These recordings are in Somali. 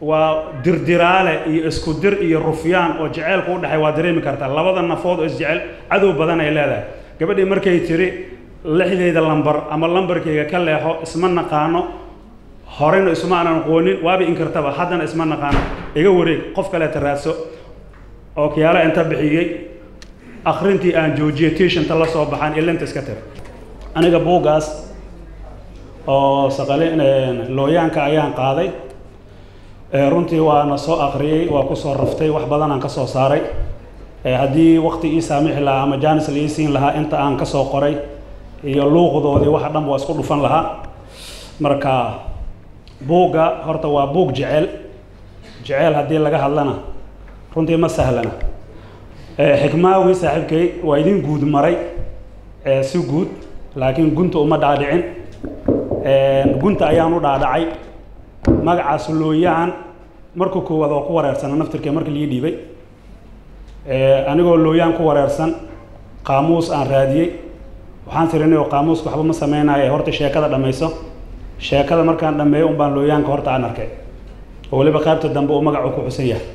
waa dirdiraale iyo isku dir iyo rufyaan oo jaceylku u dhexay waa dareemi kartaa labada nafood oo isjecel cadow badan ay leedahay gabadhii markay tiri lixdeyda lambar ama lambarkayga ka leexo isma naqaano horeyna isma aanan aqoonin waaba inkartaba haddana isma naqaano iga wareeg qof kaleeta raadso oo kiyaala inta bixiyey akrintii aan joojiyey tiishanta la soo baxaan ilinta iska tir aniga buuggaas oo saqali looyaanka ayaan qaaday runtii waana soo akriyey waa kusoo raftay wax badanaan ka soo saaray haddii wakti ii saamixi lahaa ama jaanis la ii siin lahaa inta aan ka soo qoray iyo luuqdoodii waxa dhan waa isku dhufan lahaa marka buugga horta waa buug jecel jecel haddii laga hadlana runtii ma sahlana xikmaawi saaxiibkay waa idin guud maray si guud laakiin gunta uma dhaadhicin gunta ayaan u dhaadhacay magacaas looyaan marka koowaad oo ku wareersana naftirkee marka lii dhiibay anigoo looyaan ku wareersan qaamuus aan raadiyey waxaan tirinay oo qaamuuska waxba ma sameynaayo horta sheekada dhammayso sheekada markaan dhammeeyo un baan looyaanka horta aan arkay oo weliba qaybta dambe uu magacu ku xusan yahay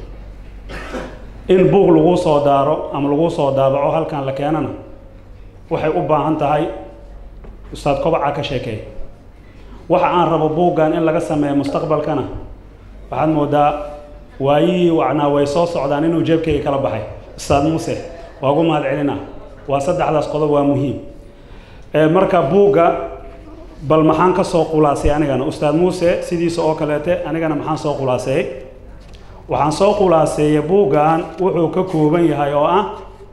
in buug lagu soo daaro ama lagu soo daabaco halkan la keenana waxay u baahan tahay ustaad kobaca ka sheekeey waxa aan rabo buuggan in laga sameeyo mustaqbalkana waxaad moodaa waayihii wacnaa way soo socdaan inuu jeebkayga kala baxay ustaad muuse waa ugu mahad celina waa saddexdaas qodob waa muhiim marka buugga bal maxaan ka soo khulaasay anigana ustaad muuse sidiisa oo kaleete anigana maxaan soo khulaaseeyey waxaan soo khulaaseeyey buuggan wuxuu ka kooban yahay oo ah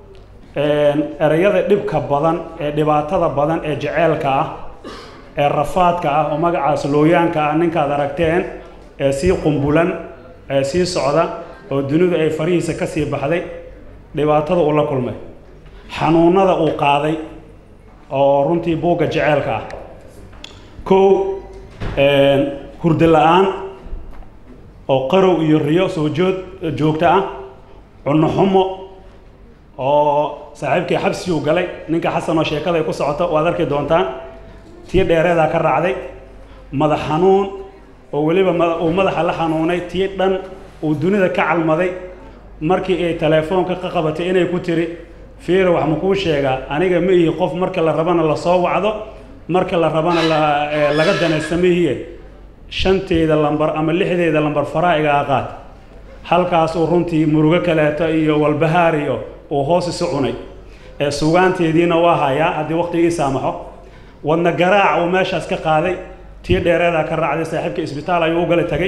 ereyada dhibka badan ee dhibaatada badan ee jeceelka ah ee rafaadka ah oo magacaas looyaanka ah ninkaad aragteen ee sii qumbulan ee sii socda oo dunidu ay farihiisa ka sii baxday dhibaatada uu la kulmay xanuunada uu qaaday oo runtii buugga jeceelka ah kow hurdo la-aan oo qarow iyo riyo soo jood joogto ah cunno xumo oo saaxiibkii xabsiguu galay ninka xasan oo sheekada ay ku socoto waad arki doontaan tii dheereedaa ka raacday madax xanuun oo weliba uu madaxa la xanuunay tii dhan uu dunida ka calmaday markii ay teleefoonka ka qabatay inay ku tiri fiira wax ma kuu sheegaa aniga ma ihi qof marka la rabana lasoo wacdo marka la rabana laga danaysta mihiye shanteeda lambar ama lixdeeda lambar faraa'igaa qaad halkaasuu runtii murugo kaleeto iyo walbahaar iyo uu hoos isu cunay ee sugaanteediina waa hayaa haddii waqtigii saamaxo wadna garaac uu meeshaas ka qaaday tii dheereedaa ka raacday saaxiibka isbitaal ayuu u gala tagay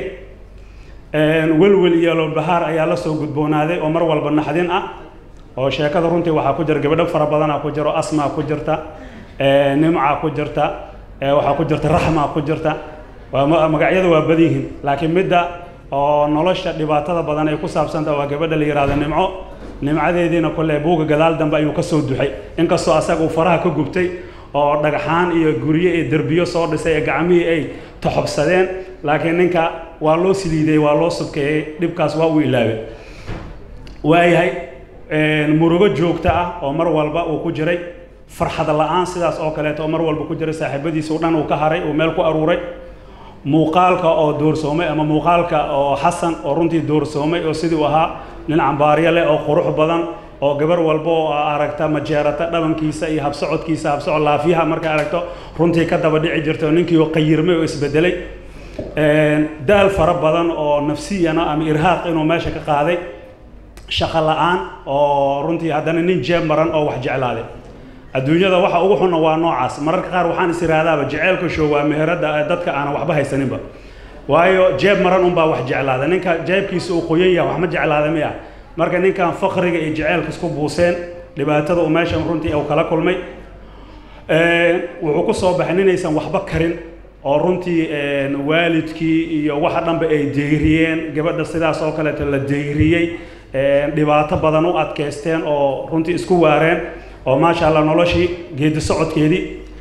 welwel iyo walbahaar ayaa la soo gudboonaaday oo mar walba naxdin ah oo sheekada runtii waxaa ku jira gabadho fara badanaa ku jiro asmaa ku jirta nimca ku jirta waxaa ku jirta raxma ku jirta magacyadu waa badan yihiin laakiin midda oo nolosha dhibaatada badan ay ku saabsanta waa gabadha la yihahdo nimco nimcadeediina kole buuga gadaal dambe ayuu kasoo duxay inkastoo asaga uu faraha ka gubtay oo dhagxaan iyo guryo iyo derbiyo soo dhisay ee gacmihii ay toxobsadeen laakiin ninka waa loo siliiday waa loo subkeeyey dhibkaas waa uu ilaabay waayahay murugo joogto ah oo mar walba uu ku jiray farxad la-aan sidaas oo kaleeto oo mar walba ku jiray saaxiibadiisa o dhan uu ka haray uu meel ku aruuray muuqaalka oo doorsoomay ama muuqaalka oo xasan oo runtii doorsoomay oo sidii u ahaa nin cambaaryo leh oo qurux badan oo gabar walba oo aragta majeerata dhabankiisa iyo habsocodkiisa habsocod laafiyaha markay aragto runtii ka daba dhici jirta oo ninkii oo qayirmay oo isbedelay daal fara badan oo nafsiyana ama irhaaq inuu meesha ka qaaday shaqo la-aan oo runtii haddana nin jeeb maran oo wax jeclaaday adduunyada waxa ugu xunna waa noocaas mararka qaar waxaan is iraahdaaba jeceelka show waa meherada dadka aanan waxba haysaninba waayo jeeb maran unbaa wax jeclaada ninka jeebkiisa uu qoyan yahay wax ma jeclaada miya marka ninkan fakriga iyo jeceelka isku buuseen dhibaatada uu meeshan runtii uu kala kulmay wuxuu ku soo baxay ninaysan waxba karin oo runtii waalidkii iyo waxa dhanba ay deyriyeen gabadha sidaas oo kaleeto la deyriyey dhibaato badan u adkaysteen oo runtii isku waareen oo maasha allah noloshii geedi socodkeedii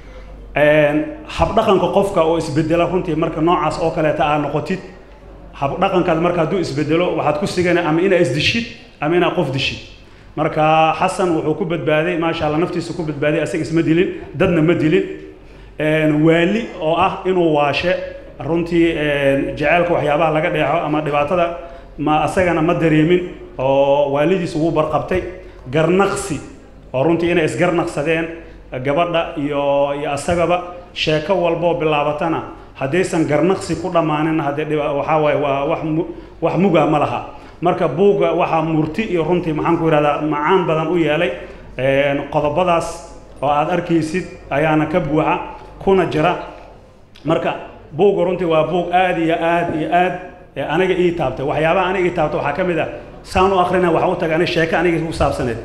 habdhaqanka qofka oo isbedela runtii marka noocaas oo kaleeta aa noqotid habdhaqankaad marka hadduu isbedelo waxaad ku sigana ama inaa isdishid ama inaa qof dishid marka xasan wuxuu ku badbaaday maasha allah naftiisa ku badbaaday asaga isma dilin dadna ma dilin waali oo ah inuu waashe runtii jaceylka waxyaabaha laga dheexo ama dhibaatada ma asagana ma dareemin oo waalidiis ugu barqabtay garnaqsi oo runtii inay isgarnaqsadeen gabadha iyo iyo asagaba sheeko walboo bilaabatana haddaysan garnaqsi ku dhammaanin haddee waxaa waaye waa wax mu wax muga ma laha marka buugga waxaa murti iyo runtii maxaan ku yidhahdaa macaan badan u yeelay qodobadaas oo aad arkaysid ayaana ka buuxa kuna jira marka buugga runtii waa buug aad iyo aad iyo aad aniga ii taabtay waxyaabaha aniga ii taabtay waxaa ka mid ah saan u akrina waxaa u tagay aniga sheeko aniga ku saabsaneed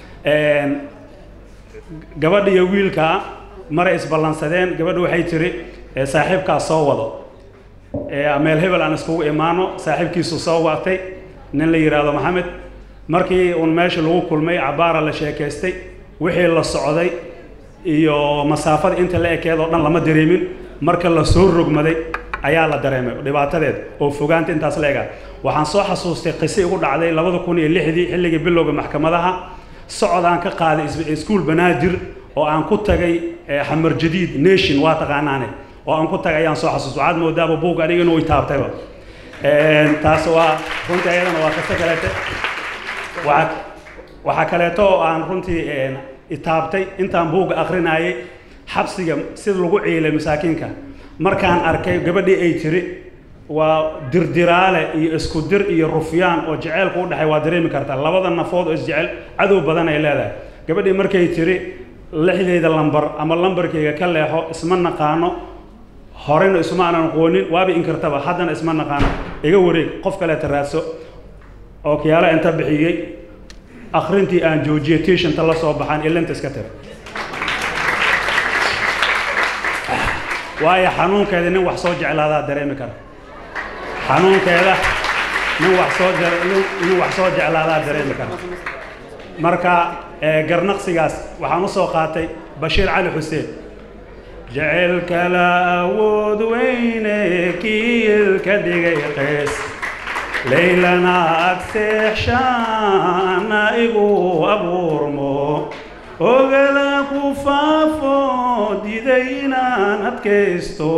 gabadha iyo wiilkaa maray isballansadeen gabadha waxay tiri saaxiibkaas soo wado meel hebel aan iskugu imaano saaxiibkiisu soo watay nin la yidhaahdo maxamed markii uun meesha lagu kulmay cabaara la sheekaystay wixii la socday iyo masaafada inta la ekeed oo dhan lama dareemin marka la soo rogmaday ayaa la dareemay dhibaatadeed oo fogaanta intaas la ega waxaan soo xasuustay qise igu dhacday labada kun iyo lixdii xilligii bilowga maxkamadaha socod aan ka qaaday iskuol banaadir oo aan ku tagay xamar jadiid nation waa taqaanaane oo aan ku tagay ayaan soo xasuustay waxaad moodaaba buug aniga inuu itaabtayba taas waa runtii ayadana waa qise kaleete waxaa waxaa kaleeto oo aan runtii itaabtay intaan buugga akrinayay xabsiga sida lagu ciilay masaakiinka markaan arkay gabadhii ay tiri waa dirdiraale iyo isku dir iyo rufyaan oo jaceylku u dhexay waa dareemi kartaa labada nafood oo isjecel cadow badan ay leedahay gabadhii markay tiri lixdayda lambar ama lambarkayga ka leexo isma naqaano horeyna isma aanan aqoonin waaba inkartaba haddana isma naqaano iga wareeg qof kaleeta raadso oo kiyaala inta bixiyey akrintii aan joojiyey tiishanta la soo baxaan ilinta iska tira waayo xanuunkeeda nin wax soo jeclaadaa dareemi kara xanuunkeeda nin wax soo nin wax soo jeclaadaa dareemi kara marka garnaqsigaas waxaan usoo qaatay bashiir cali xuseen jaceylka la awood weyne kiilka dhigay qays laylana agseexshaana igu abuurmo ogala ku faafo diday inaan adkaysto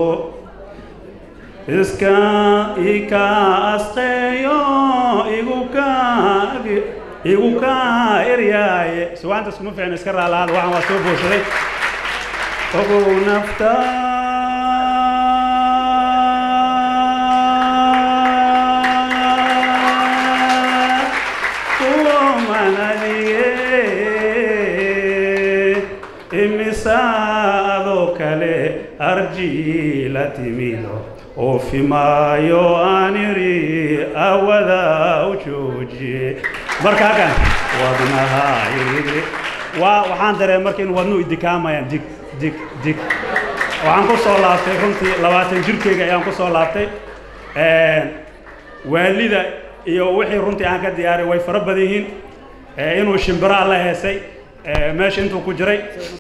iska ika asqeeyo igu ka igu ka eryaaye suwaanta iskuma fiicna iska raalaada waxaan waa soo booshaday ogow nafta imisaadoo kale arji la timido oofimaayo aan iri awada u joojiye marka halkan wadnaha iri waa waxaan dareemay marka in wadnuhu idikaamayaan dig dig dig waxaan ku soo laabtay runtii labaatan jirkeyga ayaan ku soo laabtay waalida iyo wixii runtii aan ka diyaaray way fara badan yihiin inuu shimbiraa la heesay meesha intuu ku jiray